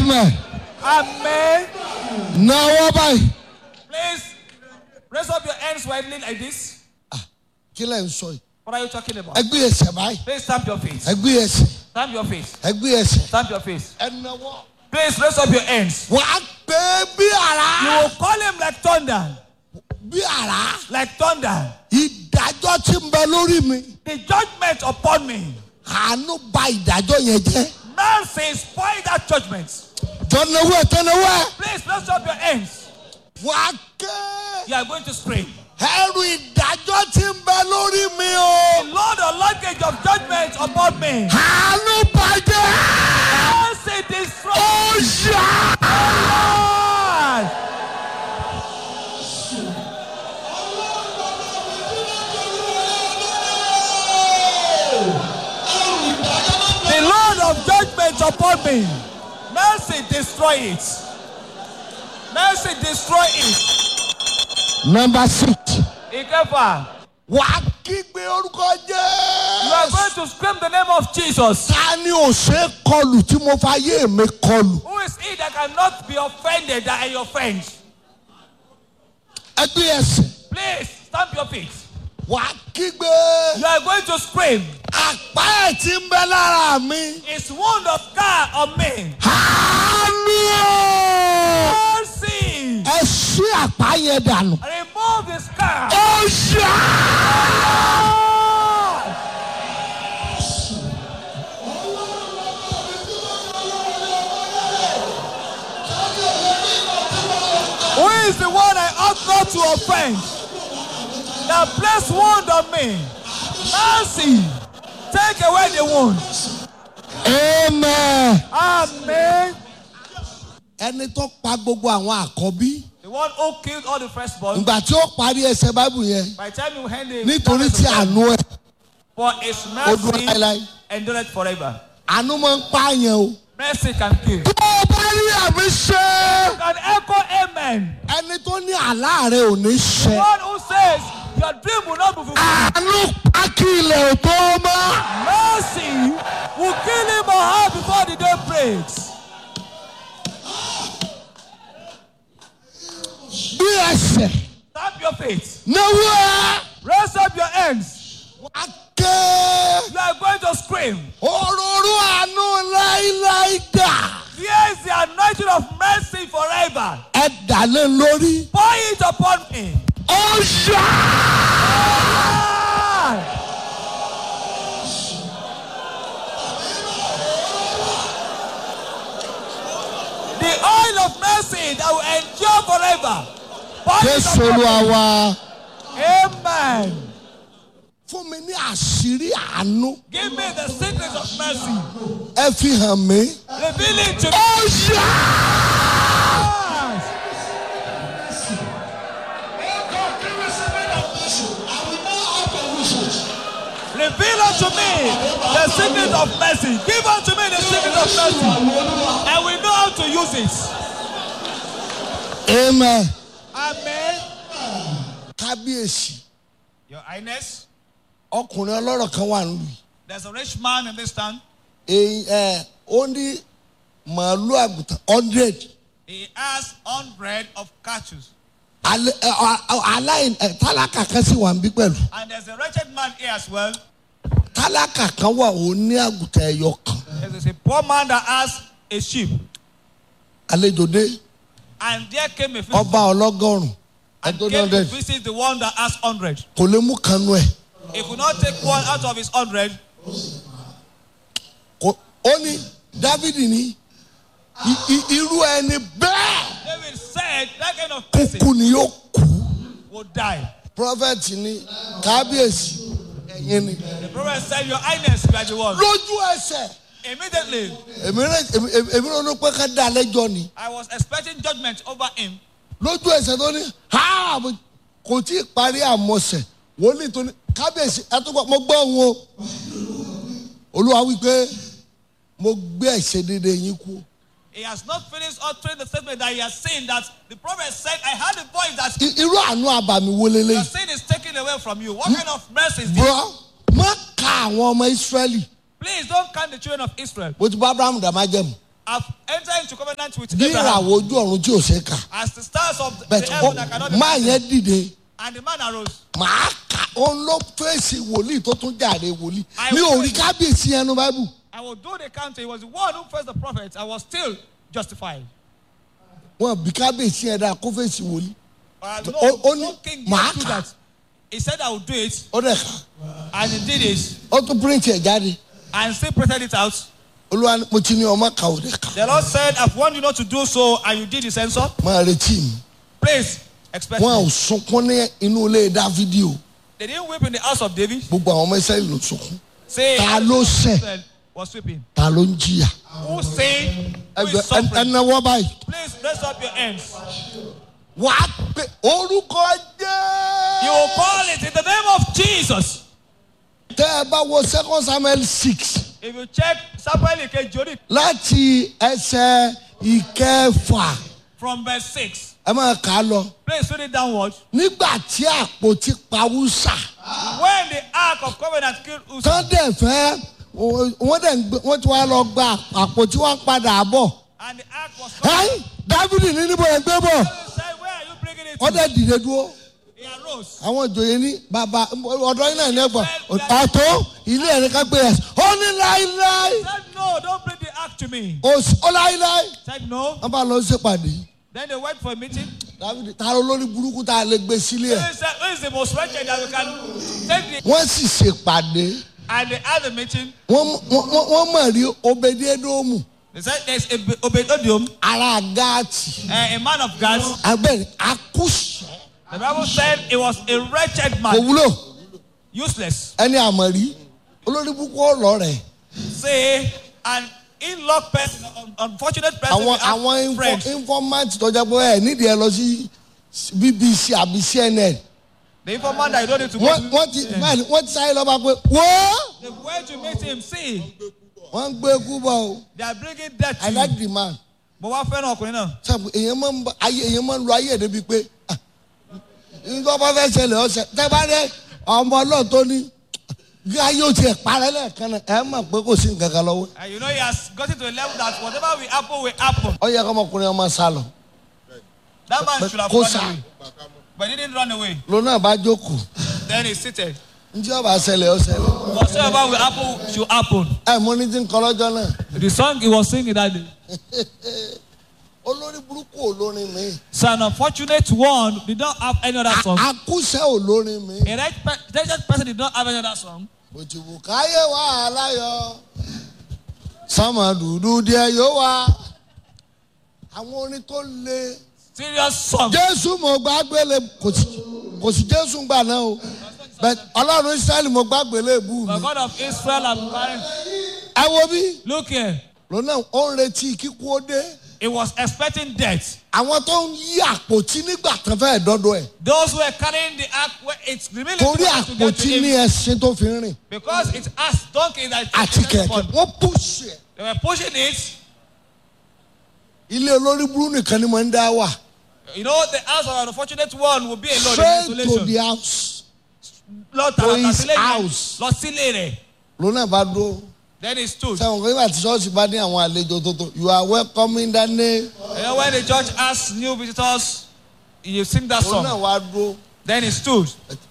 amen Amen. náwó báyìí. Please raise up your hands widely like this. kí lẹ̀ ń sọ yìí. What are you talking about? ẹgbẹ́ ẹsẹ̀ báyìí. Please stamp your face. ẹgbẹ́ ẹsẹ̀ Stamp your face. ẹgbẹ́ ẹsẹ̀. Stamp your face. ẹnáwó. Please raise up your hands. wà á pé bí You ara. will call him like thunder. bí ara. Like thunder. ìdájọ́ tí ń bẹ lórí mi. The judgment upon me. àánú bà ìdájọ́ yẹn jẹ́. Mercy spoil that judgment. tọ́nawó ẹ̀ tọ́nawó ẹ̀. Please raise up your hands. wà á ké. You are going to scream. ẹrù ìdájọ́ tí ń bẹ lórí mi o. The Lord, the luggage of judgment upon me. àánú bàjẹ́. Mercy destroy. ó yá. Lord. The Lord of judgment upon me. Mercy destroy it. Mercy destroy it. number six. Ikefa, wà á kígbe orúkọ you are jẹ́. going to scream the name of Jesus. ta ni ò ṣe é kọlù tí mo fa yé mi kọlù. Who is he that cannot be offended that I offend? ẹgbẹ́ ẹsẹ̀. Please stamp your feet. wà á kígbe. You are going to scream. àpá ẹ̀ tí ń bẹ lára mi. It's wound of God on me. àánú o. Mercy. ẹ ṣí àpá yẹn dànù. Remove the scar. ó yá. Who is the one I ought not to offend? That place wound on me. Mercy. Take away the wound. amen. Amen. ẹni tó pa gbogbo àwọn àkọ́bí. The one who killed all the firstborn. ìgbà tí ó parí ẹsẹ̀ báìbù yẹn. By the time you hand him, nítorí tí àánú ẹ̀ for his ó dúró mercy láéláé. endureth forever. àánú máa ń pààyàn o. Mercy can kill. tó o bá rí àmì ṣe. You can echo amen. ẹni tó ní àlá rẹ ò ní The ṣe. one who says your dream will not be fulfilled. àánú pa kí ilẹ̀ ò tó mọ́. Mercy will kill him or her before the day breaks. bí ẹsẹ̀ Tap your feet. náwó ẹ̀. Raise up your hands. wá ké. You are going to scream. òróró àánú láíláí dà. Here is the anointing of mercy forever. ẹ dà lé lórí. Pour it upon me. ó yá. Ah! The oil of mercy that will endure forever. Pour it jésù upon me. olúwa wa. Amen. fún mi ní àṣírí àánú. Give me the secrets of mercy. ẹ fi hàn mí. Reveal it to me. ó yá. Reveal unto me the secret of mercy. Give unto me the secret of mercy. And we know how to use it. amen. Amen. kábíyèsí Your Highness, ọkùnrin ọlọ́rọ̀ kan wà nílùú yìí. there's a rich man in this town. èyí ẹ ó ní màálù àgùntàn hundred He has hundred of cattle. aláìn ẹ, tálákà kan sì wà níbí pẹ̀lú And there's a wretched man here as well. tálákà kan wà ó ní àgùntàn ẹ̀yọ kan There's a poor man that has a sheep. àlejò dé And there came a visitor. ọba ọlọ́gọ́rùn And ẹ̀dọ́ ní came to hundred visit the one that has hundred. kò lè mú kanú ẹ̀ He could not take one out of his hundred. Kò- ó ní dávidi ní i- i- irú ẹni bẹ́ẹ̀ David said that kind of person kúkú ni yóò kú would die. prophet ní kábíyèsí ẹ̀yin ni The prophet said, Your Highness, you are the one. lójú ẹsẹ̀ Immediately, èmi rẹ- èmi- èmi- èmi ronú pé ká dá lẹ́jọ́ ni. I was expecting judgment over him. lójú ẹsẹ̀ tó ní ha mo- kò tí ì parí àmọ̀sẹ̀ wòlíì tó ní kábíyèsí ẹtúgbọ́ mo gbọ́ òun o olúwa wípé mo gbé ẹ̀ṣẹ̀ dédé yín kú He has not finished uttering the statement that he has seen that the prophet said, I heard the voice that I- irú àánú àbàmì wo your lélẹ́yìí sin is taken away from you. What kind of mercy is this? bro má ka àwọn ọmọ ìsírẹ́lì Please don't count the children of Israel. bó ti bá abraham dàmá jẹ̀mú have entered into covenant with bí Abraham ìràwọ̀ ojú ọ̀run tí ò ṣe kà as the stars of the bẹ́ẹ̀ heaven that cannot be máa counted. yẹn dìde And the man arose. màá kà òun ló fèsì wòlíì tó tún jàre wòlíì I mi ò will- rí kábíyèsí ẹnu báíbù I will do the counting. He was the one who faced the prophet. I was still justified. wọn bí kábíyèsí ẹ dáa kó fèsì wòlíì Uh, So, no, o- o ní no king màá did do kà. that. He said I would do it, ó dẹ̀ kà and he did it, ó tún píríǹtì ẹ̀ jáde and still printed it out. olúwa ní- mo ti ní ọmọ kà ó dẹ̀ kà The Lord said, I've warned you not to do so, and you did the censor. máa retí mi Please expect wọn ò me. sunkún ní inú ilé dávidi o They didn't weep in the house of David. gbogbo àwọn ọmọ ìsẹ́yìn ló sunkún Say, ta ló ṣẹ̀ Israel was weeping. ta ló ń jìyà Who say, who ẹgbẹ́ is suffering? ẹnáwó báyìí Please raise up your hands. wà á pè orúkọ You jẹ́ will call it in the name of Jesus. tẹ́ ẹ bá wo second samuel six If you check Samuel Ikejori láti ẹsẹ̀ ìkẹfà from verse 6, ẹ máa kà á lọ please read it downward. nígbà tí àpótí pawúsà When the ark of covenant killed Uzzah, tán dẹ̀ fẹ́ wọ́n dẹ̀ ń gbé wọ́n ti wá lọ gba àpótí wọn padà bọ̀ and the ark was come, ẹ́yìn dávidi ní níbo ẹ̀ gbé bọ̀ he said, Where are you bringing it wọ́n to? dẹ̀ dìde dúró He arose. àwọn ìjòyè ní bàbá ọ̀dọ́ yín náà ní ẹ̀gbọ́n àtó ilé ẹ̀rí ká gbé yẹn ó ní láíláí He said, No, don't bring the ark to me. ó s- ó láíláí He said, No. wọ́n bá lọ ṣèpàdé Then they went for a meeting. dávidi ta ló lórí burúkú tá a lè gbé sílé ẹ̀ He said, Who is the most wretched that we can take the wọ́n sì ṣèpàdé And they had a meeting. wọ́n wọ́n- wọ́n- wọ́n mọ̀ rí obediedomu They said, There's a Obedodium, ara gáàtì uh, a man of God. abẹ́rẹ́ akúṣẹ̀ The Bible said he was a wretched kò man, wúlò useless. ẹni àmọ̀rí olórí burúkú ọ̀rọ̀ rẹ̀ Say, an in-law person, un- unfortunate person, àwọn will have àwọn info- friends. informant tó jẹ́ pé ẹ̀ nídìí ẹ lọ sí bbc àbí cnn The informant that you don't need to go wọ́n to. wọ́n ti báyìí wọ́n ti sáré lọ́ba pé wọ́ọ́ The way to meet him, see, wọ́n ń gbé kú bọ̀ o they are bringing death i to like you. the man But wọ́n fẹ́ràn ọkùnrin náà. sábà èèyàn máa ń bá ayé èèyàn máa ń lo ayé ẹ̀dẹ́ bíi pé ah, nǹkan bá fẹ́ ṣẹlẹ̀ ọ̀sẹ̀ tẹ́ bá dé ọmọ náà tó ní bí ayé ò tiẹ̀ parẹ́ lẹ́ẹ̀kan náà ẹ̀ mọ̀ pé kò sí nǹkan kan lọ́wọ́ And you know he has gotten to a level that whatever will happen will happen. ọ yẹ kọ́ ọmọkùnrin ọmọ sá lọ That man should have kó run sá away. But he didn't run away. ló náà bá jókòó Then he seated. njẹ́ ọba ṣẹlẹ̀ ọ ṣẹlẹ̀ Whatsoever will happen should happen. ẹ̀ mo ní ti ń kọ́ lọ́jọ́ náà The song he was singing that day. olórí burúkú olórin mi So an unfortunate one did not have any other song. akúṣẹ́ olórin mi A right pe- wretched person did not have any other song. òtùbù káyé wà láyọ̀ sọmọ dúdú díẹ̀ yóò wá àwọn orin tó le Serious song. jésù mo gbàgbélé kò sí kò sí jésù gbà náà o bẹ́ẹ̀ ọlọ́run israẹli mo gbàgbélé bú The mi God of Israel and carrying. ẹ wo bí Look here. lónà ó ń retí kíkú ó dé He was expecting death. àwọn tó ń yí àpótí nígbà tán fẹ́ dọ́dọ̀ ẹ̀ Those who were carrying the ark where it's the military torí was to get to àpótí ní him ẹṣin tó fi ń rìn because it has donkey that àti kẹ̀kẹ́ wọ́n pùsì ẹ̀ They were pushing it. ilé olórí burú nìkan ni mo ń dá wà You know, the house of an unfortunate one will be alone in straight to isolation. the house Lord to his Tarakasile house. lọ sílé rẹ̀. lónà bá dúró Then he stood. sẹ́wọ̀n kí nígbà tí ṣọ́ọ̀ṣì bá ní àwọn àlejò tó tó you are welcome in the name You know, when the church asks new visitors, you sing that lónà song. wá dúró Then he stood.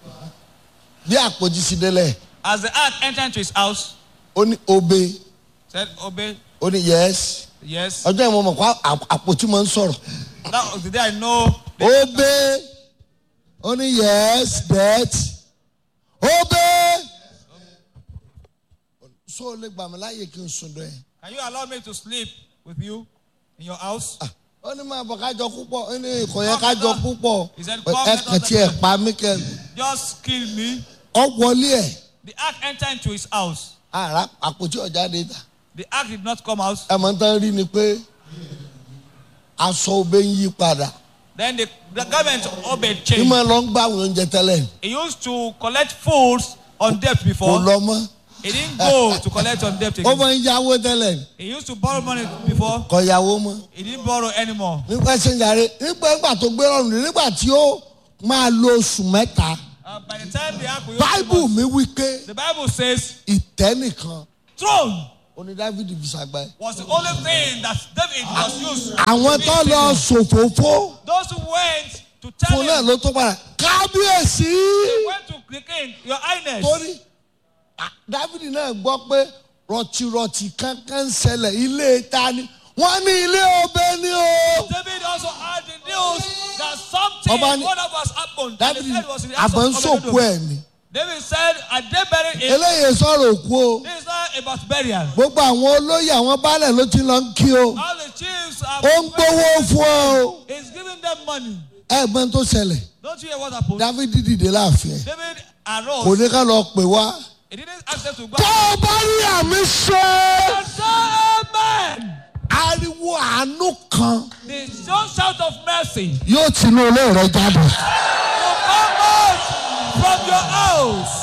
bí àpòjì sí délẹ̀ As the ark entered into his house, ó ní obe said, Obey, ó ní yes yes. ọjọ́ ìmọ̀ mọ̀ kó àpótí máa ń sọ̀rọ̀ That was the day I know. obe ó ní yes that obe so o lè gbà mí láàyè kí n sùn dọ̀ ẹ́ Can you allow me to sleep with you in your house? ó ní máa bọ̀ kájọ púpọ̀ ó ní kò yẹ kájọ púpọ̀ He said, ẹ "Come, let kàn us tí ẹ pa mí kẹ Just kill me. ọ wọlé ẹ The ark entered into his house. ara àpótí ọjà dé ta The ark did not come out. ẹ mọ̀ tán rí ni pé aṣọ obe ń yí padà Then the, the garment of Obed ní changed. máa lọ ń gbà àwọn oúnjẹ tẹ́lẹ̀ He used to collect foods on debt kò before. lọ mọ́ He didn't go to collect on debt ó again. máa ń yáwó tẹ́lẹ̀ He used to borrow money before. kò yáwó mọ́ He didn't borrow anymore. nípa ẹsẹ̀ ń jàre nípa ìgbà tó gbé rọrùn ní nígbà tí ó máa lo oṣù mẹ́ta Uh, by the time the ark will use báíbù the mi wí pé The bible says, ìtẹ́ nìkan throne oní david fi ṣàgbá ẹ. was the only thing that David was used. àwọn to tó be lọ famous. sòfófó Those who went to tell fún náà him, ló tó padà kábíyèsí. they went to the king, Your Highness. torí ah, david náà gbọ́ pé rọ̀tìrọ̀tì kankan ń ṣẹlẹ̀ ilé ta ni wọ́n ní ilé ọbẹ̀ ni o. David also had the news that something Ọba ní- wonderful has happened. and david the head was in the house àbọ̀ ń of sòkú Obed-Edom. ẹ̀ ni David said, and they buried him. eléyìí sọ̀rọ̀ òkú o This is not about burial. gbogbo àwọn olóyè àwọn baálẹ̀ ló ti lọ ń kí o All the chiefs are. ó ń gbowó fún ọ o He's giving them money. ẹ̀gbọ́n tó ṣẹlẹ̀ Don't you hear what happened? david dìde láàfin ẹ̀ David kò arose. ní ká lọ pè wá. He didn't ask them to go. tó o bá rí àmì ṣe And say amen. ariwo àánú kan The strong shout of mercy yóò tinú ilé rẹ jáde. will come out from your house.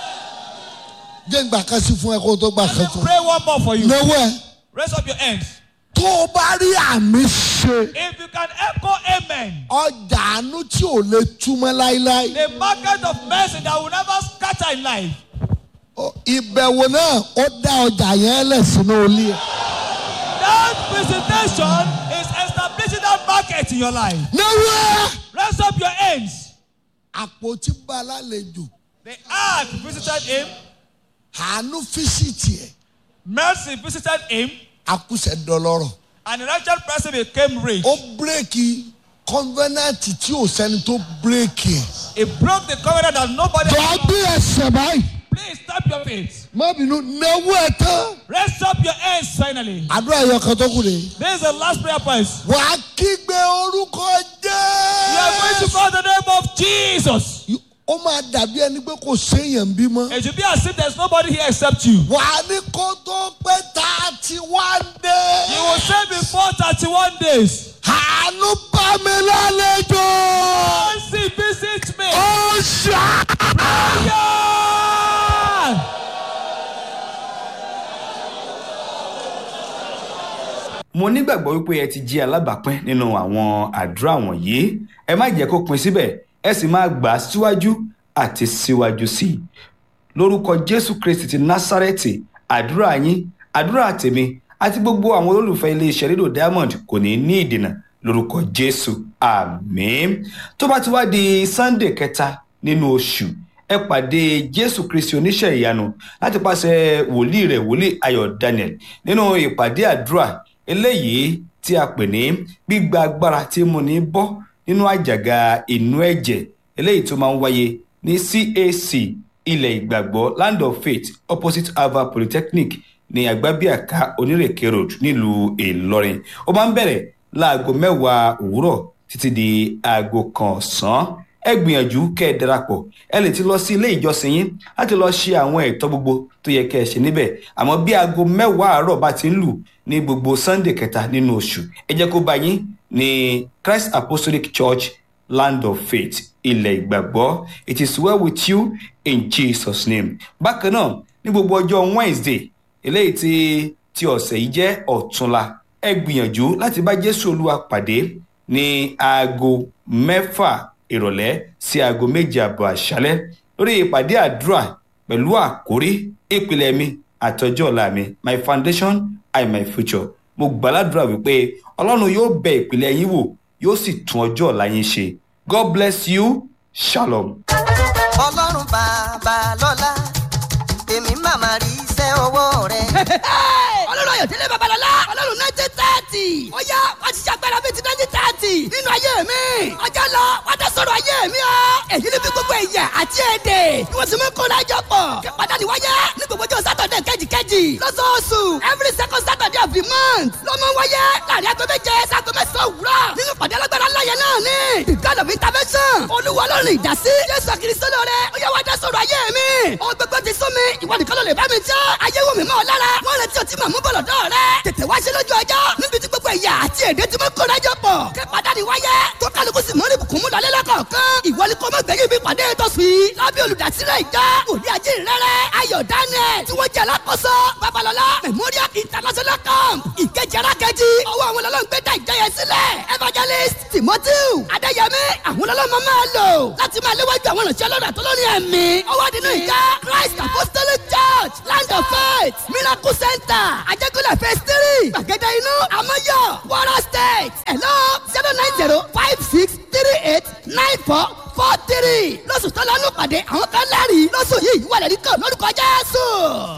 jẹ́ ń gbà kan sí fún ẹ kó o tó gbà Let kan me fún ẹ. pray one more for you. lọ́wọ́ ẹ Raise up your hands. tó o bá rí àmì ṣe If you can echo amen, ọjà àánú tí ò lè túmọ̀ láíláí. the market of mercy that will never scatter in life. Ó- ìbẹ̀wò náà ó dá ọjà yẹn lẹ̀ sínú ilé ẹ̀. That visitation is establishing that market in your life. lọ́wọ́ ẹ Raise up your hands. àpótí bá lálejò The ark visited him. àánú fíṣítì ẹ̀ Mercy visited him. akúṣẹ̀ dọlọ́rọ̀. And the wretched person became rich. ó bírèkì kọ́nvẹ́nàtì tí ò sẹ́ni tó bírèkì ẹ̀. He broke the covenant that nobody jọ gbé ẹsẹ̀ báyìí. Please stop your feet. má bínú náwó ẹ tán. Raise up your hands finally. àdúrà yọ kan tó kù dé. This is the last prayer point. wà á kígbe orúkọ You are going to jẹ́. call the name of Jesus. ó máa dàbí ẹni pé kò séèyàn bímọ. It should be as if there's nobody here except you. wà á ní kó tó pé thirty one You will days. say before 31 days. àánú bá mi lálejò. Mercy visit me. ó ṣá. Yeah! mo nígbàgbọ́ wípé ẹ ti jí alábàápín nínú àwọn àdúrà wọ̀nyí ẹ má jẹ́ kó pin síbẹ̀ ẹ sì máa gbà á síwájú àti síwájú sí i lórúkọ jésù kristi ti násárẹ́tì àdúrà yín àdúrà tèmi àti gbogbo àwọn olólùfẹ́ iléeṣẹ́ rédíò diamond kò ní ní ìdènà lórúkọ jésù àmín tó bá ti wá di sunday kẹta nínú oṣù ẹ pàdé jésù kristi oníṣẹ́ ìyanu láti pàṣẹ wòlíì rẹ̀ wòlíì ayọ̀ daniel nínú ìpàdé àdúrà eléyìí tí a pè ní gbígba agbára tí mo ní bọ́ nínú àjàgà inú ẹ̀jẹ̀ eléyìí tó máa ń wáyé ní cac ilẹ̀ ìgbàgbọ́ land of faith opposite ava polytechnic ní àgbábíàká onírèké road nílùú ìlọrin ó máa ń bẹ̀rẹ̀ láago mẹ́wàá òwúrọ̀ títí di aago kan ọ̀sán ẹ gbìyànjú kẹ́ ẹ darapọ̀ ẹ lè ti lọ sí ilé ìjọsìn yín láti lọ ṣe àwọn ẹ̀tọ́ gbogbo tó yẹ kẹ́ ẹ ṣe níbẹ̀ àmọ́ bí aago mẹ́wàá àárọ̀ bá ti ń lù ní gbogbo sunday kẹta nínú oṣù ẹ jẹ́ kó bá yín ní christ apostolic church land of faith ilẹ̀ ìgbàgbọ́ it is well with you in jesus name bákan náà ní gbogbo ọjọ́ wednesday eléyìí tí tí ọ̀sẹ̀ yìí jẹ́ ọ̀túnla ẹ gbìyànjú láti bá jésù olúwa pàdé ní aago mẹ́fà ìrọ̀lẹ́ sí aago méje àbọ̀ àṣálẹ́ lórí ìpàdé àdúrà pẹ̀lú àkórí ìpìlẹ̀ mi àtọjọ́ ọ̀la mi my foundation and my future mo gbàládùra wípé ọlọ́run yóò bẹ ìpìlẹ̀ yín wò yóò sì tún ọjọ́ ọ̀la yín ṣe god bless you shalom. ọlọ́run bàbá lọ́lá èmi màmá rí iṣẹ́ ọwọ́ rẹ̀. ọlọ́run ayọ̀délé babalọ́lá ọlọ́run nineteen thirty ó yá wá ti ṣàgbára bíi ti nineteen thirty nínú ayé mi ọjọ́ lọ wá tẹ sọ̀rọ̀ ayé mi o èyí ni bí gbogbo ẹ̀yà àti èdè ni wọ́n sì mú kó lájọ pọ̀ kí pàtàkì wáyé ní gbogbo ọjọ́ sátọ̀dẹ̀ kẹ́jìkẹ́jì lọ́sọ̀ọ̀sù every second saturday of the month ló mọ wáyé láàrin aago méje sago mẹ́sàn-án òwúrọ̀ nínú pàdé alágbára ńlá yẹn náà ni the god of intervention olúwa ọlọ́run ìdásí jésù àkìrìsọ́ lóore ó yá wá dá sọ̀rọ̀ ayé mi ó gbogbo ti sún mi ìwọ nìkan ló lè bá mi jẹ́ ayé wò mí mọ́ ọ lára wọ́n retí ọtí màmú bọ̀lọ̀ dọ́ rẹ tètè wá ṣe lójú ọjọ́ níbi tí gbogbo ẹ̀yà àti èdè tí mo kóra jọ pọ̀ kí pàdánù wáyé tó kálukú sì mọ́rí bùkún mú lọ́lẹ́ lọ́kọ̀ọ̀kan ìwọ ni kò mọ̀ gbẹ̀yìn bí pàdé tó sùn yìí lábẹ́ olùdásílẹ̀ ìjọ òní ajé rẹ̀rẹ̀ ayọ̀ daniel tí wọ́n jẹ́ alákòóso babalọ́lá memorial international camp ìkejì arákejì ọwọ́ àwọn ọlọ́run gbé dá ìjọ yẹn sílẹ̀ evangelist timothy adéyẹmí àwọn ọlọ́run máa lò láti máa léwájú àwọn ìrìnsẹ̀ ọlọ́run àtọ́lọ́rin ẹ̀mí ọwọ́ nínú ìjọ christ apostolic church church land of faith miracle center ajẹ́kọ̀lẹ̀ phase three gbàgede inú amọ́yọ̀ kwara state hello zero nine zero five six three eight nine four four three lọ́sùn tó lọ́nù pàdé àwọn kan lẹ́rìí lọ́sùn yìí wà lẹ́rìí kan lórúkọ jésù.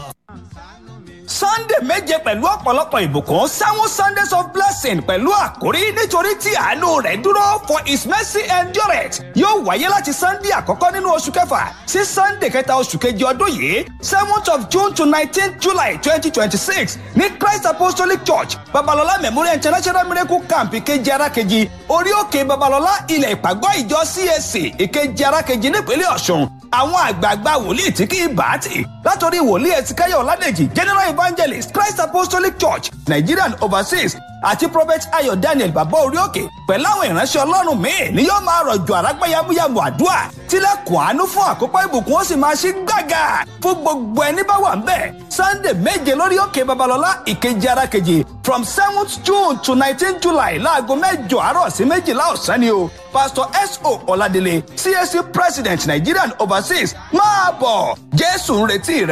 sunday méje pẹ̀lú ọ̀pọ̀lọpọ̀ ìbùkún seven sundays of blessing pẹ̀lú àkórí nítorí tí àánú rẹ̀ dúró for his mercy endureth yóò wáyé láti sunday àkọ́kọ́ nínú oṣù kẹfà sí sunday kẹta oṣù kejì ọdún yìí seventh of june to nineteenth july twenty twenty six ní christ apostolic church babalọla memorial international miracle camp ìkejì arákejì orí òkè babalọla ilẹ̀ ìpàgọ́ ìjọ cac ìkejì arákejì nípínlẹ̀ ọ̀ṣun àwọn àgbààgbà wòlíì tí kì í bá tì látọrí wòlíì ẹtìkáyọ̀ ọ̀làdèjì general evangelist christ apostolic church nigerian overseas àti prophet ayọ̀ daniel bàbá orí òkè pẹ̀lú àwọn ìránṣẹ́ ọlọ́run míì ni yóò máa rọ̀jò àrágbá yamuyamu àdúrà tilẹ̀kùn àánú fún àkópọ̀ ìbùkún ó sì máa ṣí gbàgà fún gbogbo ẹni bá wà ń bẹ̀ sunday méje lórí òkè babalọ́lá ìkejì arákejì from seventh june to nineteen july láago mẹ́jọ àárọ̀ sí méjìlá ọ̀sán ni o pastor so ọ̀làdélé cac president nigerian overseas máa bọ̀ jésù ń retí rẹ.